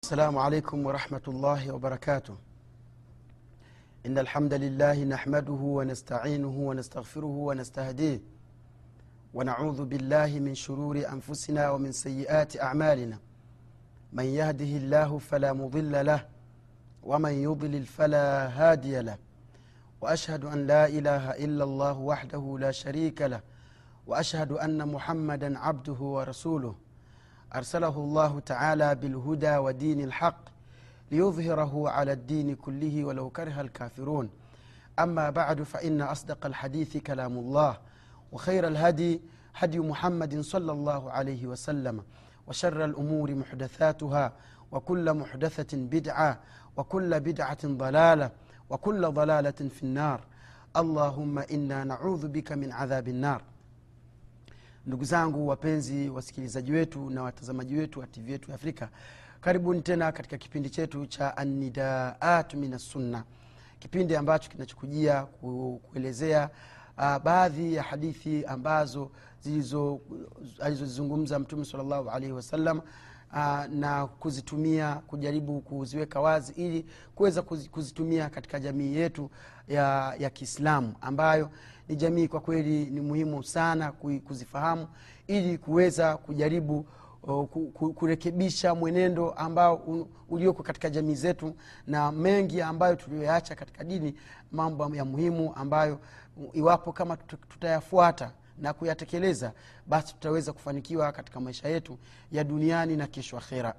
السلام عليكم ورحمة الله وبركاته إن الحمد لله نحمده ونستعينه ونستغفره ونستهديه ونعوذ بالله من شرور أنفسنا ومن سيئات أعمالنا من يهده الله فلا مضل له ومن يضلل فلا هادي له وأشهد أن لا إله إلا الله وحده لا شريك له وأشهد أن محمدا عبده ورسوله أرسله الله تعالى بالهدى ودين الحق ليظهره على الدين كله ولو كره الكافرون أما بعد فإن أصدق الحديث كلام الله وخير الهدي هدي محمد صلى الله عليه وسلم وشر الأمور محدثاتها وكل محدثة بدعة وكل بدعة ضلالة وكل ضلالة في النار اللهم إنا نعوذ بك من عذاب النار ndugu zangu wapenzi wasikilizaji wetu na watazamaji wetu wa tv yetu ya afrika karibuni tena katika kipindi chetu cha anidaat min assunna kipindi ambacho kinachokujia ku, kuelezea uh, baadhi ya hadithi ambazo alizozizungumza mtume salllahu alaihi wasallam uh, na kuzitumia kujaribu kuziweka wazi ili kuweza kuzitumia katika jamii yetu ya, ya kiislamu ambayo ni jamii kwa kweli ni muhimu sana kuzifahamu ili kuweza kujaribu uh, kurekebisha mwenendo ambao ulioko katika jamii zetu na mengi ambayo tuliyoyaacha katika dini mambo ya muhimu ambayo iwapo kama tutayafuata na kuyatekeleza basi tutaweza kufanikiwa katika maisha yetu ya duniani na kesho akhera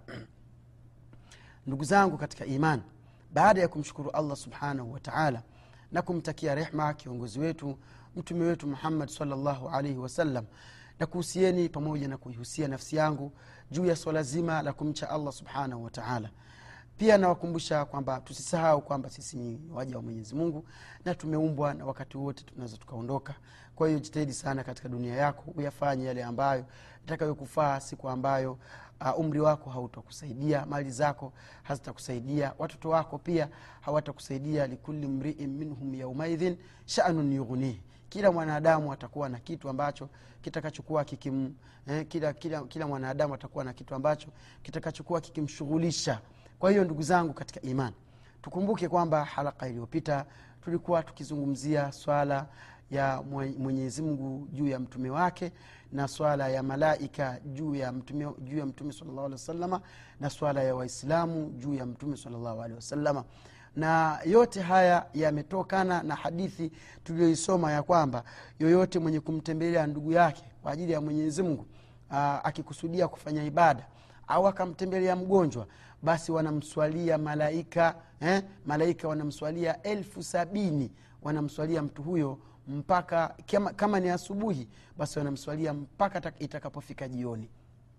ndugu zangu katika iman baada ya kumshukuru allah subhanahu wataala na kumtakia rehma kiongozi wetu mtume wetu muhammad salllahu alaihi wasallam na kuhusieni pamoja na kuihusia nafsi yangu juu ya swala zima la kumcha allah subhanahu wataala pia nawakumbusha kwamba tusisahau kwamba sisi ni waja wa mwenyezi mungu na tumeumbwa na wakati wote tunaweza tukaondoka kwa hiyo jitahidi sana katika dunia yako uyafanye yale ambayo itakayokufaa siku ambayo uh, umri wako hautakusaidia mali zako hazitakusaidia watoto wako pia hawatakusaidia likuli mriin minhum yaumaidhin shanun yughnihi kila mwanadamu atakuwa na kitu ambacho kitakachokuwa kikim eh, kila, kila, kila mwanadamu atakuwa na kitu ambacho kitakachokuwa kikimshughulisha kwa hiyo ndugu zangu katika iman tukumbuke kwamba halaka iliyopita tulikuwa tukizungumzia swala ya mwenyezi mungu juu ya mtume wake na swala ya malaika juu ya mtume, juu ya mtume salllahu alehi wasalama na swala ya waislamu juu ya mtume salllahu alehi wasalama na yote haya yametokana na hadithi tuliyoisoma ya kwamba yoyote mwenye kumtembelea ndugu yake kwa ajili ya mwenyezi mungu akikusudia kufanya ibada au akamtembelea mgonjwa basi wanamswalia malaika eh? malaika wanamswalia elfu sabini wanamswalia mtu huyo mpaka kama, kama ni asubuhi basi wanamswalia mpaka itakapofika jioni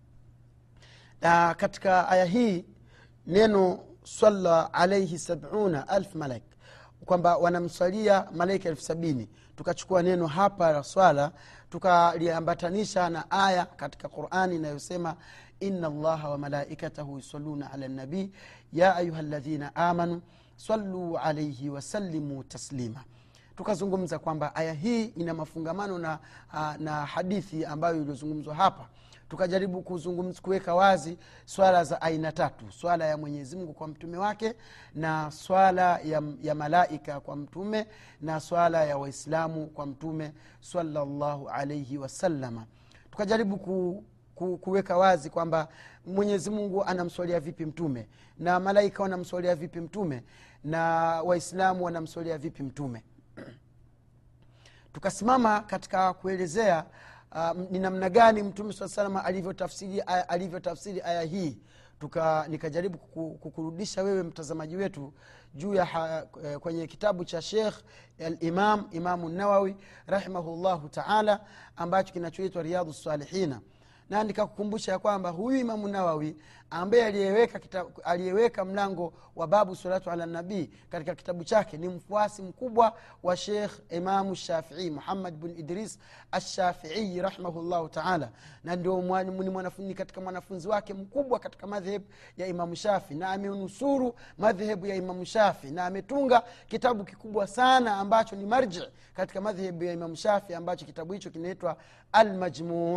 na katika aya hii neno salla alaihi sabuna alf malaik kwamba wanamswalia malaika elfu sabini tukachukua neno hapa la swala tukaliambatanisha na aya katika qurani inayosema ina allaha wa malaikatahu yusaluna ala nabii ya ayuha ladhina amanu saluu alaihi wasallimu taslima tukazungumza kwamba aya hii ina mafungamano na, na hadithi ambayo iliyozungumzwa hapa tukajaribu kuweka wazi swala za aina tatu swala ya mwenyezimngu kwa mtume wake na swala ya, ya malaika kwa mtume na swala ya waislamu kwa mtume salallahu alaihi wasalama tukajaribu ku, ku, kuweka wazi kwamba mwenyezi mungu anamswalia vipi mtume na malaika wanamswalia vipi mtume na waislamu wanamswalia vipi mtume tukasimama katika kuelezea uh, ni namna gani mtume saa salama alivyotafsiri alivyotafsiri aya hii tuka nikajaribu kukurudisha wewe mtazamaji wetu juu ya ha, kwenye kitabu cha shekh alimam imamu nawawi rahimahullahu taala ambacho kinachoitwa riadhu salihina na nikakukumbusha ya kwamba huyu imamu nawawi ambaye aliyeweka, aliyeweka mlango wa babu salatu ala nabii katika kitabu chake ni mfuasi mkubwa wa shekh imamu shafii muhammad bn idris ashafiii rahimahullahu taala na ndio ni mwanafunzi katika mwanafunzi wake mkubwa katika madhehebu ya imamu shafi na amenusuru madhehebu ya imamu shafi na ametunga kitabu kikubwa sana ambacho ni marji katika madhehebu ya imamu shafi ambacho kitabu hicho kinaitwa almajmuu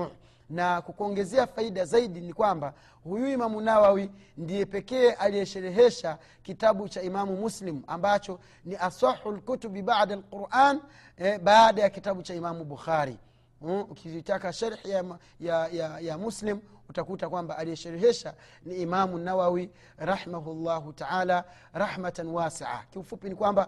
na kukuongezea faida zaidi ni kwamba huyu imamu nawawi ndiye pekee aliyesherehesha kitabu cha imamu muslim ambacho ni asahu lkutubi bada lquran eh, baada ya kitabu cha imamu bukhari mm, ukitaka sharhi ya, ya, ya, ya muslim utakuta kwamba aliyesherehesha ni imamu nawawi rahimahullahu taala rahmatan wasia kiufupi ni kwamba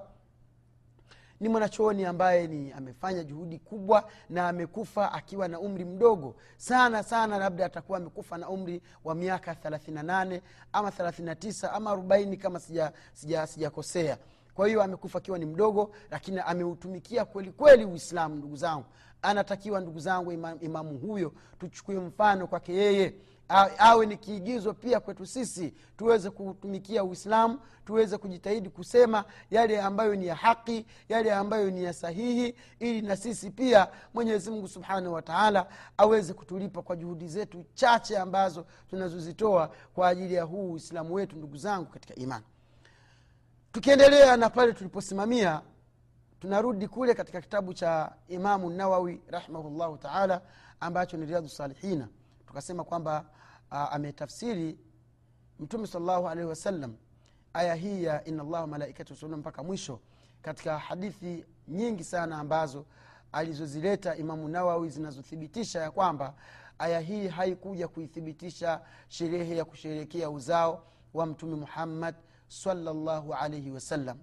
ni mwanachuoni ambaye ni amefanya juhudi kubwa na amekufa akiwa na umri mdogo sana sana labda atakuwa amekufa na umri wa miaka 38 ama 39 ama 40 kama sijakosea sija, sija, sija kwa hiyo amekufa akiwa ni mdogo lakini ameutumikia kweli kweli uislamu ndugu zangu anatakiwa ndugu zangu imam, imamu huyo tuchukue mfano kwake yeye awe ni kiigizo pia kwetu sisi tuweze kutumikia uislamu tuweze kujitahidi kusema yale ambayo ni ya haki yale ambayo ni ya sahihi ili na sisi pia mwenyezi mungu subhanahu wataala aweze kutulipa kwa juhudi zetu chache ambazo tunazozitoa kwa ajili ya huu uislamu wetu ndugu zangu katika imani tukiendelea na pale tuliposimamia tunarudi kule katika kitabu cha imamu nawawi rahimahullahu taala ambacho ni riadhu salihina tukasema kwamba ametafsiri mtume salllahu alaihi wasallam aya hii ya ina llaha malaikatu yusalluna mpaka mwisho katika hadithi nyingi sana ambazo alizozileta imamu nawawi zinazothibitisha ya kwamba aya hii haikuja kuithibitisha sherehe ya kusherehekea uzao wa mtume muhammad salllahu alaihi wasallam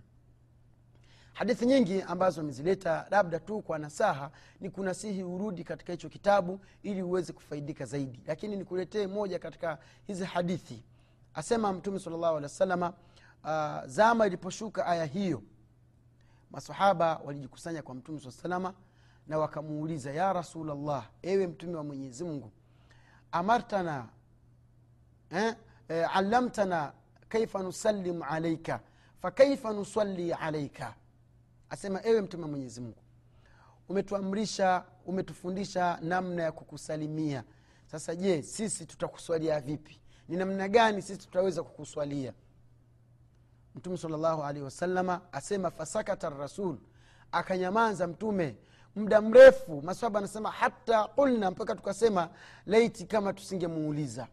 hadithi nyingi ambazo amezileta labda tu kwa nasaha ni kunasihi urudi katika hicho kitabu ili uweze kufaidika zaidi lakini nikuletee moja katika hizi hadithi asema mtume salllahu alehi wasalama uh, zama iliposhuka aya hiyo masahaba walijikusanya kwa mtume saa salama na wakamuuliza ya rasulllah ewe mtume wa mwenyezi mungu amartana eh, eh, allamtana kaifa nusallimu alaika fakaifa nusalli alaika asema ewe mtume wa mwenyezi mungu umetuamrisha umetufundisha namna ya kukusalimia sasa je sisi tutakuswalia vipi ni namna gani sisi tutaweza kukuswalia mtume salllahu alaihi wasalama asema fasakata rasul akanyamaza mtume muda mrefu maswaba anasema hata qulna mpaka tukasema laiti kama tusingemuuliza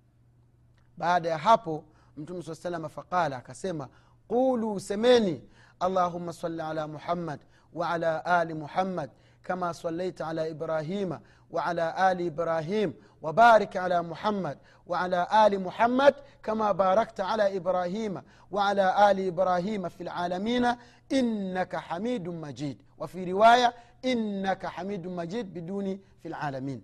baada ya hapo mtume saa salama faqala akasema qulu semeni اللهم صل على محمد وعلى ال محمد كما صليت على ابراهيم وعلى ال ابراهيم وبارك على محمد وعلى ال محمد كما باركت على ابراهيم وعلى ال ابراهيم في العالمين انك حميد مجيد وفي روايه انك حميد مجيد بدون في العالمين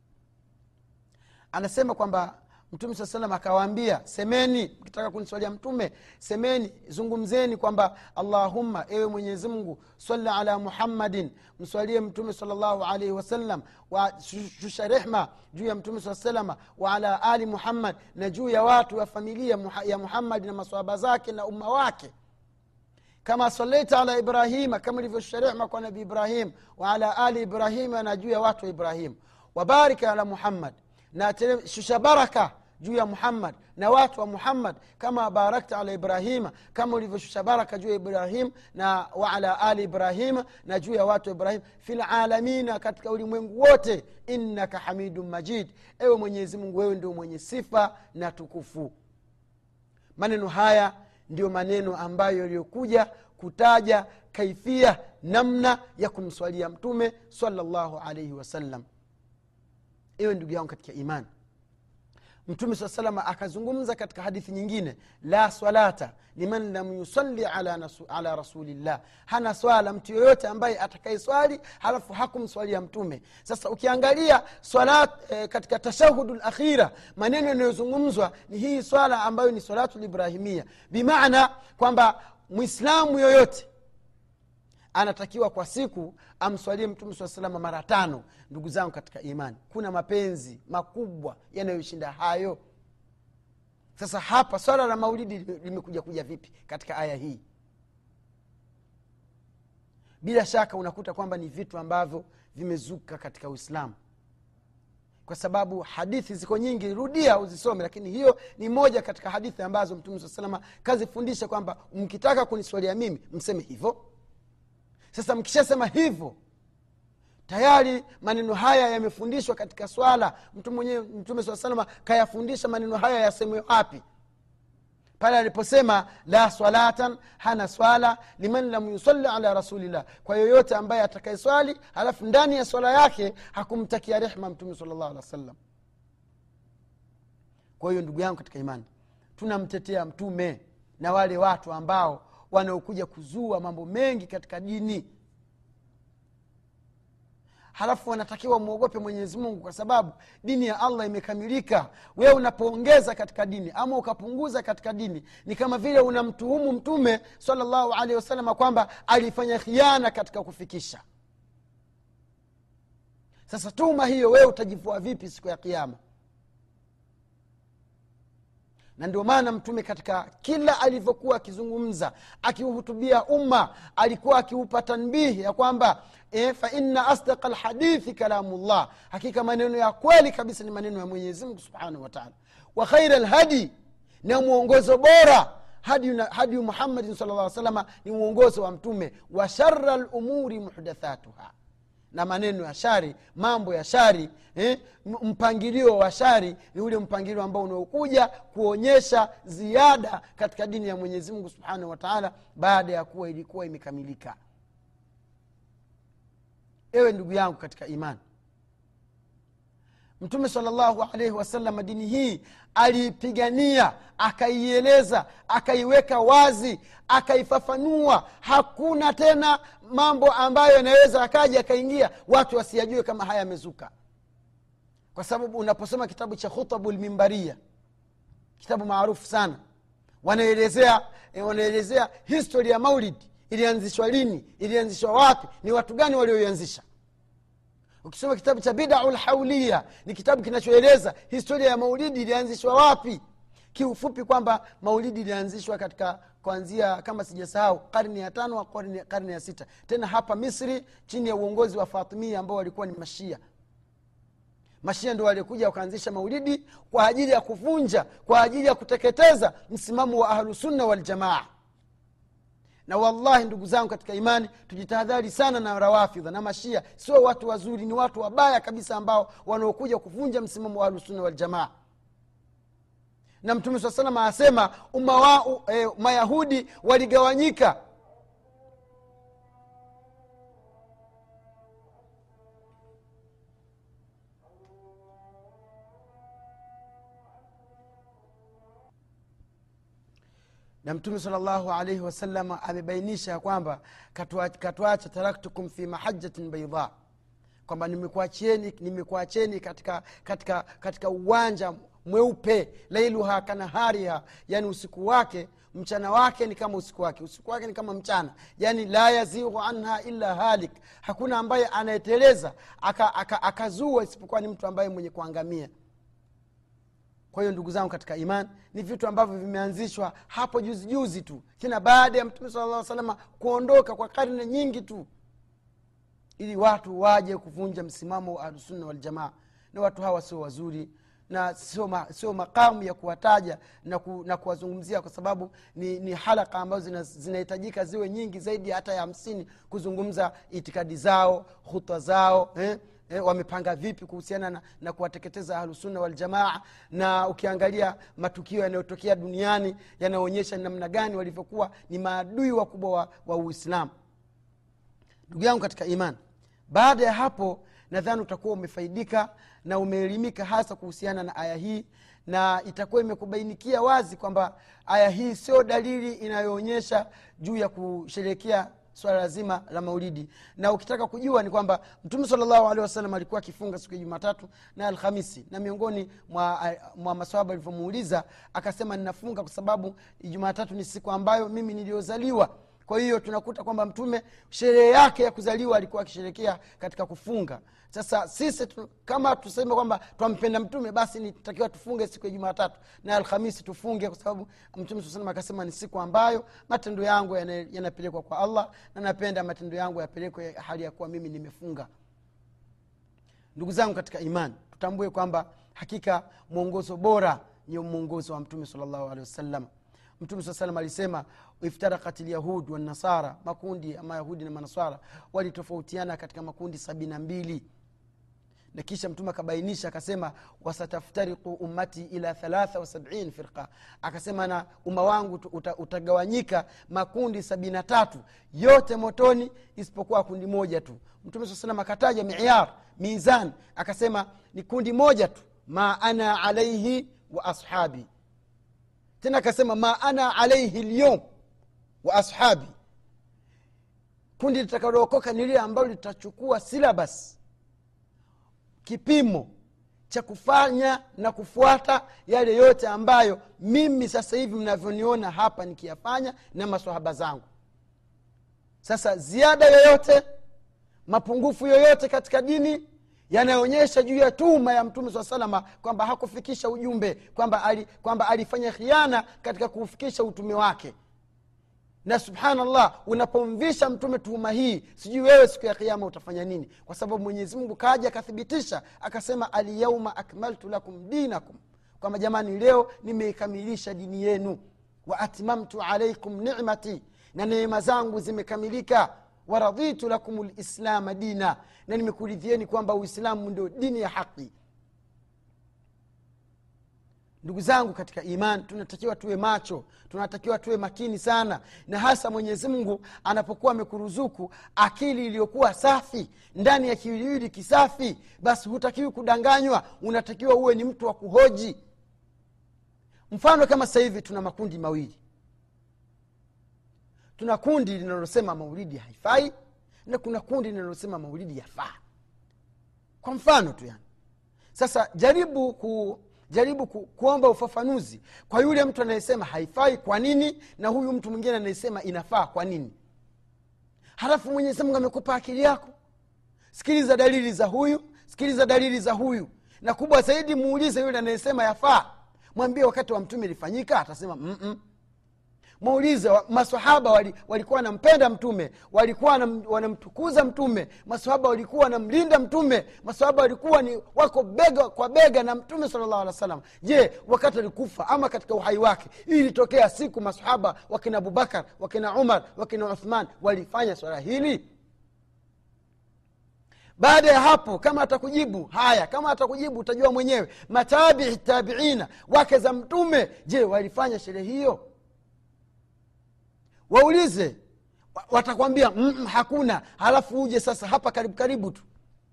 anasema kwamba mtume saa salam akawaambia semeni mkitaka kuniswalia mtume semeni zungumzeni kwamba allahumma ewe mwenyezi mungu sali ala muhammadin mswalie mtume salllahu alaihi wasallam shusha rehma juu ya mtume saa salama waala ali muhammad na juu ya watu wa familia ya muhammadi na maswaba zake na umma wake kama salaita ala ibrahima kama ilivyoshusha rehma kwa nabi ibrahim waala ali ibrahima na juu ya watu wa ibrahim wabarika ala muhammad na shusha baraka juu ya muhammad na watu wa muhammad kama barakta ala ibrahima kama ulivyoshusha baraka juu ya ibrahim na waala ali ibrahima na juu ya watu wa ibrahim fi lalamina katika ulimwengu wote innaka hamidun majid ewe mwenyezi mungu wewe ndio mwenye sifa na tukufu maneno haya ndiyo maneno ambayo yaliyokuja kutaja kaifia namna ya kumswalia mtume salllahu alaihi wasallam iwe ndugu yangu katika imani mtume saa salama akazungumza katika hadithi nyingine la swalata liman lam yusalli ala, nasu, ala rasulillah hana swala mtu yoyote ambaye atakaeswali halafu hakumswalia mtume sasa ukiangalia swala e, katika tashahudu lakhira maneno yanayozungumzwa ni hii swala ambayo ni salatu librahimia bimaana kwamba mwislamu yoyote anatakiwa kwa siku amswalie mtume saa salama mara tano ndugu zangu katika imani kuna mapenzi makubwa yanayoshinda hayo sasa hapa swala la maulidi limekuja kuja vipi katika aya hii bila shaka unakuta kwamba ni vitu ambavyo vimezuka katika uislamu kwa sababu hadithi ziko nyingi rudia uzisome lakini hiyo ni moja katika hadithi ambazo mtume saa salama kazifundisha kwamba mkitaka kuniswalia mimi mseme hivyo sasa mkishasema hivyo tayari maneno haya yamefundishwa katika swala mtu mwenyewe mtume saa salama kayafundisha maneno haya yasemwe wapi pale aliposema la swalatan hana swala liman lam yusali ala rasulillah kwa yoyote ambaye atakayeswali halafu ndani ya swala yake hakumtakia rehma mtume salllah alih wa sallam kwa hiyo ndugu yangu katika imani tunamtetea mtume na wale watu ambao wanaokuja kuzua mambo mengi katika dini halafu wanatakiwa mwogope mwenyezi mungu kwa sababu dini ya allah imekamilika wewe unapoongeza katika dini ama ukapunguza katika dini ni kama vile unamtuhumu mtume salllahu alehi wasalama kwamba alifanya khiana katika kufikisha sasa tuma hiyo wewe utajivua vipi siku ya kiama na ndio maana mtume katika kila alivyokuwa akizungumza akiuhutubia umma alikuwa akiupa tanbihi ya kwamba e, faina asdaqa lhadithi kalamullah hakika maneno ya kweli kabisa ni maneno ya mwenyezimngu subhanahu wataala wa khaira lhadi na mwongozo bora hadi, hadi muhammadin sal lla salama ni mwongozo wa mtume wa shara lumuri muhdathatuha na maneno ya shari mambo ya shari eh, mpangilio wa shari ni ule mpangilio ambao unaokuja kuonyesha ziada katika dini ya mwenyezi mungu subhanahu wataala baada ya kuwa ilikuwa imekamilika ewe ndugu yangu katika imani mtume salllahu alaihi wasallam dini hii aliipigania akaieleza akaiweka wazi akaifafanua hakuna tena mambo ambayo yanaweza akaja akaingia watu wasiyajue kama haya yamezuka kwa sababu unaposoma kitabu cha khutabu lmimbaria kitabu maarufu sana wanaelezea eh, wanaelezea histori ya maulid ilianzishwa lini ilianzishwa wapi ni watu gani walioianzisha ukisoma kitabu cha bidau lhaulia ni kitabu kinachoeleza historia ya maulidi ilianzishwa wapi kiufupi kwamba maulidi ilianzishwa katika kuanzia kama sijasahau karne ya tano karne, karne ya sita tena hapa misri chini ya uongozi wa fatimia ambao walikuwa ni mashia mashia ndo waliokuja wakaanzisha maulidi kwa ajili ya kuvunja kwa ajili ya kuteketeza msimamo wa ahlusunna waljamaa na wallahi ndugu zangu katika imani tujitahadhari sana na rawafidha na mashia sio watu wazuri ni watu wabaya kabisa ambao wanaokuja kuvunja msimamo wa ahlusunna waljamaa na mtume saa salama asema umma wa e, mayahudi waligawanyika na mtume salllahu alaihi wasalama amebainisha ya kwamba katuacha taraktukum fi mahajatin baidha kwamba nimekuacheni nimekuacheni katika, katika, katika uwanja mweupe lailuha kanahariha yani usiku wake mchana wake ni kama usiku wake usiku wake ni kama mchana yani la yazighu anha illa halik hakuna ambaye anayeteleza akazua aka, aka isipokuwa ni mtu ambaye mwenye kuangamia kwa hiyo ndugu zangu katika iman ni vitu ambavyo vimeanzishwa hapo juzi juzi tu tena baada ya mtume sala lla salama kuondoka kwa karne nyingi tu ili watu waje kuvunja msimamo wa ahlusunna waljamaa na watu hawa sio wazuri na sio, ma, sio makamu ya kuwataja na, ku, na kuwazungumzia kwa sababu ni, ni halaka ambazo zinahitajika zina ziwe nyingi zaidi hata ya hamsini kuzungumza itikadi zao hutwa zao eh? E, wamepanga vipi kuhusiana na, na kuwateketeza ahlusunna waljamaa na ukiangalia matukio yanayotokea duniani yanaonyesha namna gani walivyokuwa ni maadui wakubwa wa, wa uislamu ndugu yangu katika iman baada ya hapo nadhani utakuwa umefaidika na umeelimika hasa kuhusiana na aya hii na itakuwa imekubainikia wazi kwamba aya hii sio dalili inayoonyesha juu ya kusherehekea swala zima la maulidi na ukitaka kujua ni kwamba mtume salllahu alehi wasallam alikuwa akifunga siku ya jumatatu na alhamisi na miongoni mwa, mwa maswaba alivyomuuliza akasema ninafunga kwa sababu jumatatu ni siku ambayo mimi niliyozaliwa kwa hiyo tunakuta kwamba mtume sherehe yake ya kuzaliwa alikuwa akisherekea katika kufunga sasa sisi tu, kama tuseme kwamba twampenda mtume basi nitakiwa tufunge siku ya jumatatu na alhamisi tufunge kwa sababu mtume saa salam akasema ni siku ambayo matendo yangu yanapelekwa kwa allah na napenda matendo yangu yapelekwe hali ya kuwa mimi nimefunga ndugu zangu katika imani tutambue kwamba hakika mwongozo bora ni mwongozo wa mtume salllahu alehi wasallam mtume saa salam alisema iftarakat lyahud wanasara makundi ama yahudi na manaswara walitofautiana katika makundi sabini na mbili na kisha mtume akabainisha akasema wasataftariku ummati ila thalatha wasabiin firqa akasema na umma wangu uta, utagawanyika makundi sabini na tatu yote motoni isipokuwa kundi moja tu mtume saa salam akataja miyar mizan akasema ni kundi moja tu ma ana alaihi wa ashabi tena akasema ma ana alaihi lyum wa ashabi kundi litakalookoka ni lile ambalo litachukua silabas kipimo cha kufanya na kufuata yale yote ambayo mimi sasa hivi mnavyoniona hapa nikiyafanya na maswahaba zangu sasa ziada yoyote mapungufu yoyote katika dini yanayoonyesha juu ya tuma ya mtume saa salama kwamba hakufikisha ujumbe kwamba ali, kwamba alifanya khiana katika kuufikisha utume wake na subhanallah unapomvisha mtume tuhuma hii sijui wewe siku ya kiama utafanya nini kwa sababu mwenyezi mungu kaja akathibitisha akasema alyauma akmaltu lakum dinakum kwamba jamani leo nimeikamilisha dini yenu wa atmamtu alaikum nimati na neema zangu zimekamilika waraditu lakum lislama dina na nimekuridhieni kwamba uislamu ndio dini ya haqi ndugu zangu katika iman tunatakiwa tuwe macho tunatakiwa tuwe makini sana na hasa mwenyezi mungu anapokuwa amekuruzuku akili iliyokuwa safi ndani ya kiwiliwili kisafi basi hutakiwi kudanganywa unatakiwa uwe ni mtu wa kuhoji mfano kama sasa hivi tuna makundi mawili tuna kundi linalosema maulidi haifai na kuna kundi linalosema maulidi yafaa kwa mfano tu yani sasa jaribu ku jaribu ku, kuomba ufafanuzi kwa yule mtu anayesema haifai kwa nini na huyu mtu mwingine anayesema inafaa kwa nini halafu mwenyezi mungu amekupa akili yako sikiliza dalili za huyu sikiliza dalili za huyu na kubwa zaidi muulize yule anayesema yafaa mwambie wakati wa mtume ilifanyika atasema Mm-mm muulize masahaba walikuwa wali wanampenda mtume walikuwa wanamtukuza mtume masahaba walikuwa wanamlinda mtume masahaba walikuwa ni wako bega kwa bega na mtume salllahu alih wa sallam je wakati alikufa ama katika uhai wake hii ilitokea siku masahaba wakina abubakar wakina umar wakina uthman walifanya swala hili baada ya hapo kama atakujibu haya kama atakujibu utajua mwenyewe matabii tabiina wake za mtume je walifanya sherehe hiyo waulize watakwambia mm, hakuna halafu uje sasa hapa karibu karibu tu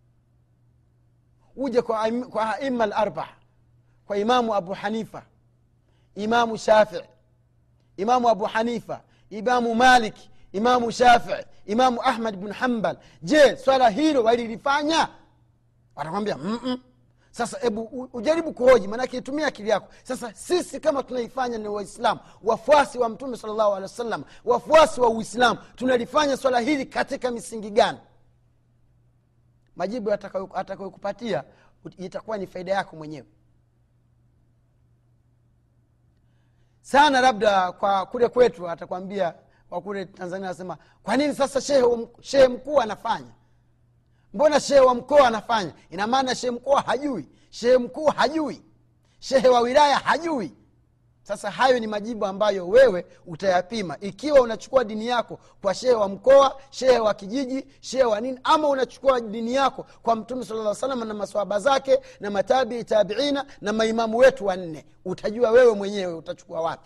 uje kwa, kwa aima larba kwa imamu abu hanifa imamu shafii imamu abu hanifa imamu malik imamu shafii imamu ahmad bnu hambal je swala hilo walilifanya watakwambia mm-mm. sasa hebu ujaribu kuhoji maanake itumia akili yako sasa sisi kama tunaifanya ni waislamu wafuasi wa mtume salllahu alehi wa sallam wafuasi wa uislamu tunalifanya swala hili katika misingi gani majibu atakayokupatia itakuwa ni faida yako mwenyewe sana labda kwa kule kwetu atakwambia kwa kule tanzania anasema kwa nini sasa shehe, shehe mkuu anafanya mbona shehe wa mkoa anafanya ina maana shehe mkoa hajui shehe mkuu hajui shehe wa wilaya hajui sasa hayo ni majibu ambayo wewe utayapima ikiwa unachukua dini yako kwa shehe wa mkoa shehe wa kijiji shehe wa nini ama unachukua dini yako kwa mtume sala salam na maswaba zake na matabii tabiina na maimamu wetu wanne utajua wewe mwenyewe utachukua wapi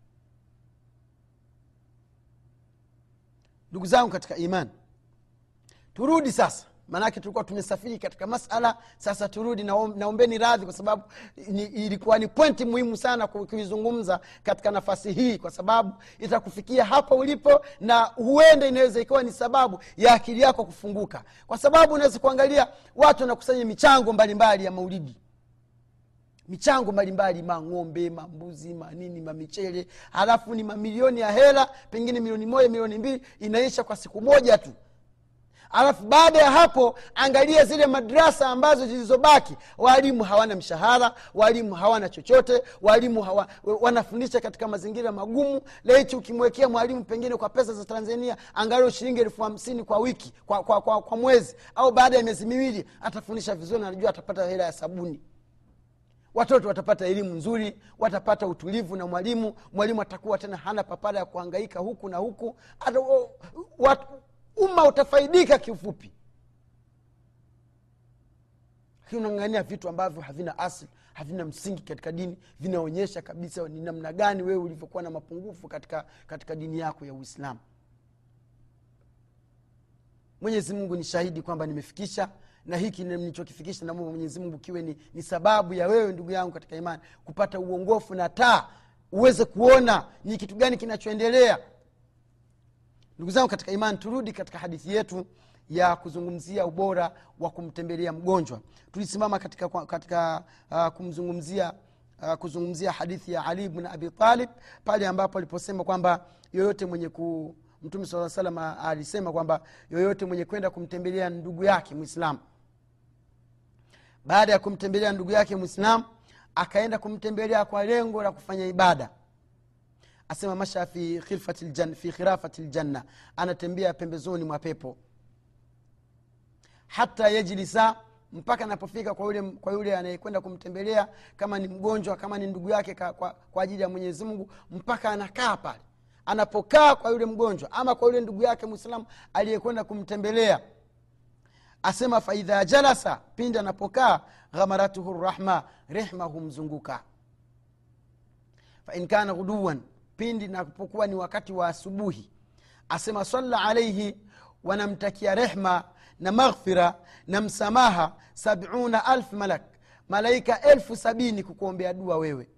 ndugu zangu katika imani turudi sasa maanake tulikuwa tumesafiri katika masala sasa turudi naombeni radhi kwa sababu ni, ilikuwa ni pointi muhimu sana kuizungumza katika nafasi hii kwa sababu itakufikia hapa ulipo na huenda inaweza ikawa ni sababu ya akili yako kufunguka kwa sababu unaweza kuangalia watu wanakusanya michango mbalimbali ya maulidi michango mbalimbali mang'ombe mambuzi manini mamichele halafu ni mamilioni ya hela pengine milioni moja milioni mbili inaisha kwa siku moja tu alafu baada ya hapo angalia zile madrasa ambazo zilizobaki waalimu hawana mshahara waalimu hawana chochote waalimu hawa, wanafundisha katika mazingira magumu laichi ukimwekea mwalimu pengine kwa pesa za tanzania angalau shilingi elfu hamsini kwa wiki kwa, kwa, kwa, kwa mwezi au baada ya miezi miwili atafundisha vizuri anajua atapata hela ya sabuni watoto watapata elimu nzuri watapata utulivu na mwalimu mwalimu atakuwa tena hana papara ya kuhangaika huku na huku Ata, o, wat, umma utafaidika kiufupi lakini unang'ania vitu ambavyo havina asli havina msingi katika dini vinaonyesha kabisa ni namna gani wewe ulivyokuwa na mapungufu katika, katika dini yako ya uislamu mwenyezi mungu ni shahidi kwamba nimefikisha na hiki nilichokifikisha namwomba mwenyezi mungu kiwe ni, ni sababu ya wewe ndugu yangu katika imani kupata uongofu na taa uweze kuona ni kitu gani kinachoendelea ndugu zangu katika imani turudi katika hadithi yetu ya kuzungumzia ubora wa kumtembelea mgonjwa tulisimama katika, katika uh, kumzungumzia uh, kuzungumzia hadithi ya ali bn abi talib pale ambapo aliposema kwamba yoyote mwenye ku mtume saa salam alisema kwamba yoyote mwenye kwenda kumtembelea ndugu yake mwislamu baada ya kumtembelea ndugu yake mwislamu akaenda kumtembelea kwa lengo la kufanya ibada asema masha fi, fi khirafati ljanna anatembea pembezoni mwa pepo hata yajlisa mpaka anapofika kwa yule, kwa yule anayekwenda kumtembelea kama ni mgonjwa kama ni ndugu yake kwa, kwa, kwa ajili ya mwenyezi mungu mpaka anakaa pale anapokaa kwa yule mgonjwa ama kwa yule ndugu yake mwislamu aliyekwenda kumtembelea asema faidha jalasa pindi anapokaa ghamaratuhu rahma rehma humzunguka fain kana ghuduwan pindi napokuwa ni wakati wa asubuhi asema salla alaihi wanamtakia rehma na maghfira na msamaha sabuna alf malak malaika elfu sabini kukuombea dua wewe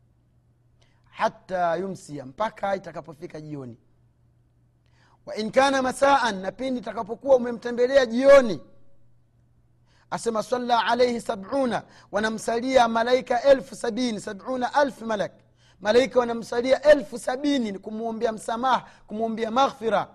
hata yumsia mpaka itakapofika jioni wain kana masaan na pindi itakapokuwa umemtembelea jioni asema salla alaihi sabuna wanamsalia malaika elfu sabini sabuna alf malak malaika wanamsalia elfu sabini kumwombea msamaha kumwombea maghfira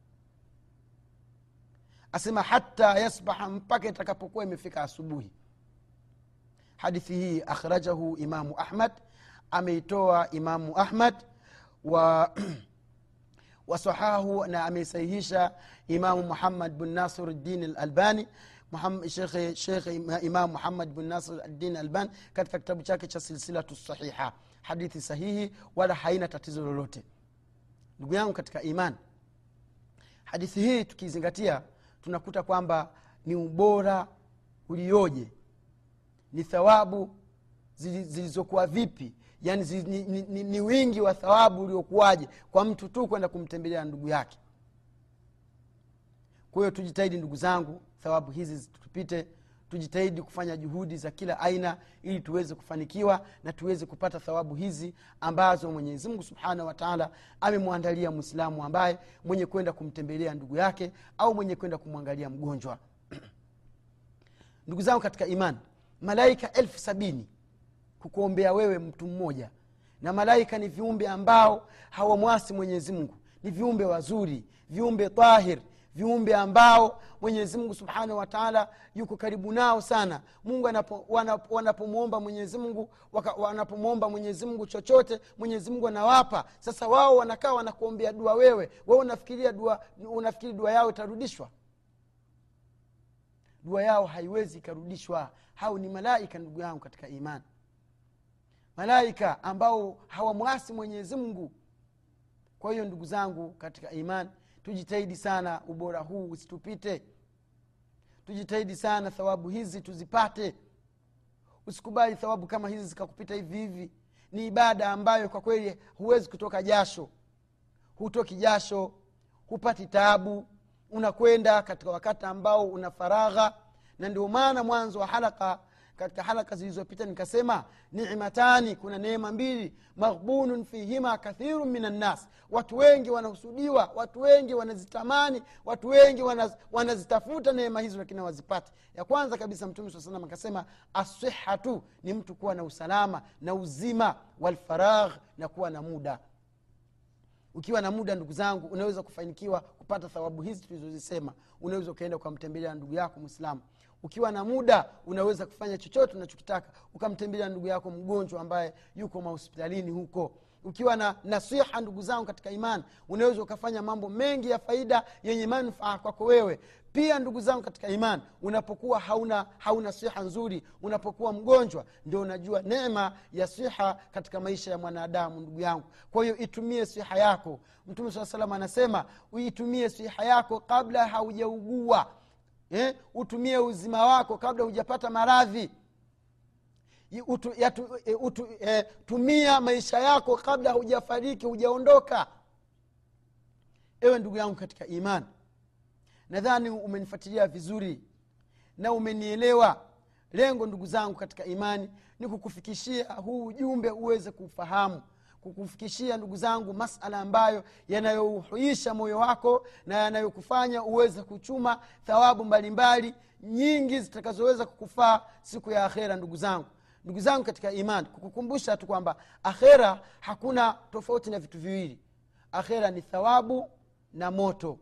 asema hata yasbaha mpaka itakapokuwa imefika asubuhi hadithi hii akhrajahu imamu ahmad ameitoa imamu ahmad wa wasahahu na ameisahihisha imamu muhammad bn nasir ddin alalbani shekhe imam muhammad bn nasir ddin albani katika kitabu chake cha silsilatu sahiha hadithi sahihi wala haina tatizo lolote ndugu yangu katika iman hadithi hii tukizingatia tunakuta kwamba ni ubora ulioje ni thawabu zilizokuwa vipi yani zi, ni, ni, ni, ni wingi wa thawabu uliokuwaje kwa mtu tu kwenda kumtembelea ndugu yake kwa hiyo tujitahidi ndugu zangu thawabu hizi tupite tujitahidi kufanya juhudi za kila aina ili tuweze kufanikiwa na tuweze kupata thawabu hizi ambazo mwenyezi mungu subhanahu wataala amemwandalia mwislamu ambaye mwenye kwenda kumtembelea ndugu yake au mwenye kwenda kumwangalia mgonjwa ndugu zangu katika imani malaika elfu sabini kukuombea wewe mtu mmoja na malaika ni viumbe ambao hawamwasi mwenyezi mungu ni viumbe wazuri viumbe tahir viumbe ambao mwenyezi mungu subhanahu wataala yuko karibu nao sana mungu wanapomwomba mwenyezi mungu wanapomwomba mwenyezi mungu chochote mwenyezi mungu anawapa sasa wao wanakaa wanakuombea dua wewe wewe unafikiria dua unafikiri dua yao itarudishwa dua yao haiwezi ikarudishwa hao ni malaika ndugu yangu katika imani malaika ambao hawamwasi mwenyezi mungu kwa hiyo ndugu zangu katika imani tujitahidi sana ubora huu usitupite tujitahidi sana thawabu hizi tuzipate usikubali thawabu kama hizi zikakupita hivi hivi ni ibada ambayo kwa kweli huwezi kutoka jasho hutoki jasho hupati taabu unakwenda katika wakati ambao una faragha na ndio maana mwanzo wa halaka katika halaka zilizopita nikasema nimatani kuna neema mbili maghbunun fihima kathiru min annas watu wengi wanahusudiwa watu wengi wanazitamani watu wengi wanaz, wanazitafuta neema hizo lakini hawazipati ya kwanza kabisa mtume saa salam akasema asihatu ni mtu kuwa na usalama na uzima walfaragh na kuwa na muda ukiwa na muda ndugu zangu unaweza kufanikiwa kupata thawabu hizi tulizozisema unaweza ukaenda ukamtembelea ndugu yako mwislamu ukiwa na muda unaweza kufanya chochote unachokitaka ukamtembelea ndugu yako mgonjwa ambaye yuko mahospitalini huko ukiwa na nasiha ndugu zangu katika imani unaweza ukafanya mambo mengi ya faida yenye manufaa kwako wewe pia ndugu zangu katika imani unapokuwa hauna hauna siha nzuri unapokuwa mgonjwa ndio unajua neema ya siha katika maisha ya mwanadamu ndugu yangu kwa hiyo itumie siha yako mtume saa salam anasema uitumie siha yako kabla haujaugua eh? utumie uzima wako kabla hujapata maradhi utu, yatu, utu, eh, tumia maisha yako kabla hujafariki hujaondoka ewe ndugu yangu katika imani nadhani umenifuatilia vizuri na umenielewa lengo ndugu zangu katika imani ni kukufikishia huu ujumbe uweze kufahamu kukufikishia ndugu zangu masala ambayo yanayouhuisha moyo wako na yanayokufanya uweze kuchuma thawabu mbalimbali nyingi zitakazoweza kukufaa siku ya akhera ndugu zangu ndugu zangu katika imani kukukumbusha tu kwamba akhera hakuna tofauti na vitu viwili akhera ni thawabu na moto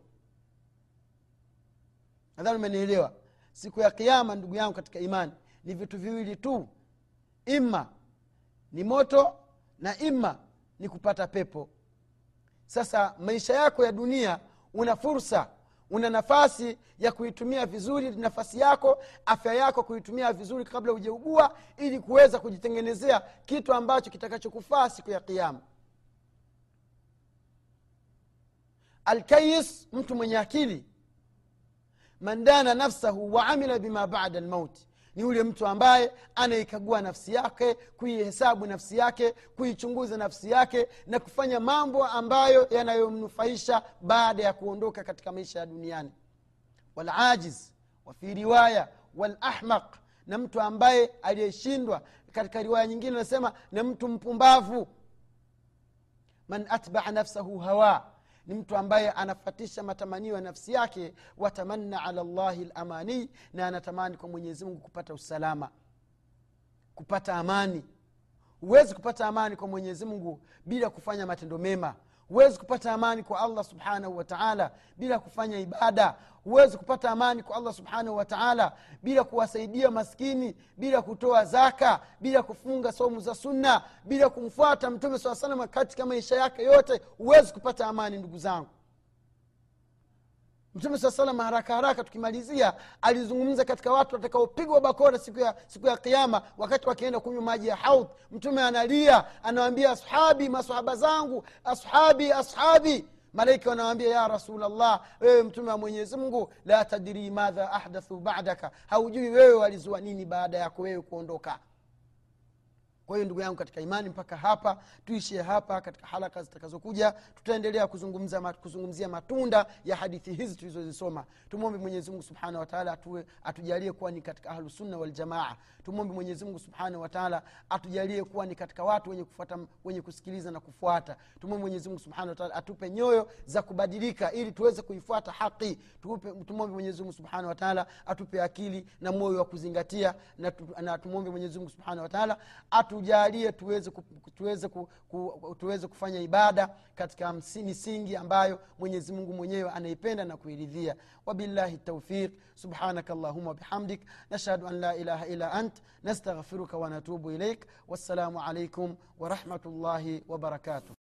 nadhani umenielewa siku ya kiama ndugu yangu katika imani ni vitu viwili tu ima ni moto na ima ni kupata pepo sasa maisha yako ya dunia una fursa una nafasi ya kuitumia vizuri nafasi yako afya yako kuitumia vizuri kabla hujaugua ili kuweza kujitengenezea kitu ambacho kitakachokufaa siku ya kiama alkayis mtu mwenye akili man dana nafsahu wa amila bima bada lmauti ni yule mtu ambaye anaikagua nafsi yake kuihesabu nafsi yake kuichunguza nafsi yake na kufanya mambo ambayo yanayomnufaisha baada ya kuondoka katika maisha ya duniani walajiz wafi riwaya walahmaq na mtu ambaye aliyeshindwa katika riwaya nyingine anasema na mtu mpumbavu man atbaa nafsahu hawa ni mtu ambaye anafatisha matamanio ya nafsi yake watamanna ala llahi lamani na anatamani kwa mwenyezi mungu kupata usalama kupata amani huwezi kupata amani kwa mwenyezi mungu bila kufanya matendo mema huwezi kupata amani kwa allah subhanahu wataala bila kufanya ibada huwezi kupata amani kwa allah subhanahu wataala bila kuwasaidia maskini bila kutoa zaka bila kufunga somu za sunna bila kumfuata mtume saa salama katika maisha yake yote huwezi kupata amani ndugu zangu mtume saa salam haraka haraka tukimalizia alizungumza katika watu watakaopigwa bakora siku ya, siku ya kiama wakati wakienda kunywa maji ya haudh mtume analia anawambia ashabi masahaba zangu ashabi ashabi malaika wanawambia ya rasulllah wewe mtume wa mwenyezi mungu la tadiri madha ahdathu badaka haujui wewe walizua nini baada yako wewe kuondoka kwa hiyo ndugu yangu katika imani mpaka hapa tuishie hapa katika halaka zitakazokuja tutaendelea kuzungumza, kuzungumzia matunda ya hadithi hizi tulizozisoma tumwombe mwenyezimungu subhanahu wataala atujalie kuwa ni katika ahlusunna waljamaa tumwombe mwenyezimungu subhanahu wataala atujalie kuwa ni katika watu wenye kufuata wenye kusikiliza na kufuata tumwombe mwenyezimungu subhanahu wataala atupe nyoyo za kubadilika ili tuweze kuifuata haqi tumwombe mwenyezimungu subhanahu wataala atupe akili na moyo wa kuzingatia na, na tumwombe mwenyezimungu subhanahu wataala atujalie tuweze, ku, tuweze, ku, ku, tuweze kufanya ibada katika misingi ambayo mwenyezi mungu mwenyewe anaipenda na kuiridhia wabillahi taufiq subhanaka allahuma wabihamdik nashhadu an la ilaha illa ant nastaghfiruka wanatubu ilaik wassalamu alaikum warahmatullahi wabarakatuh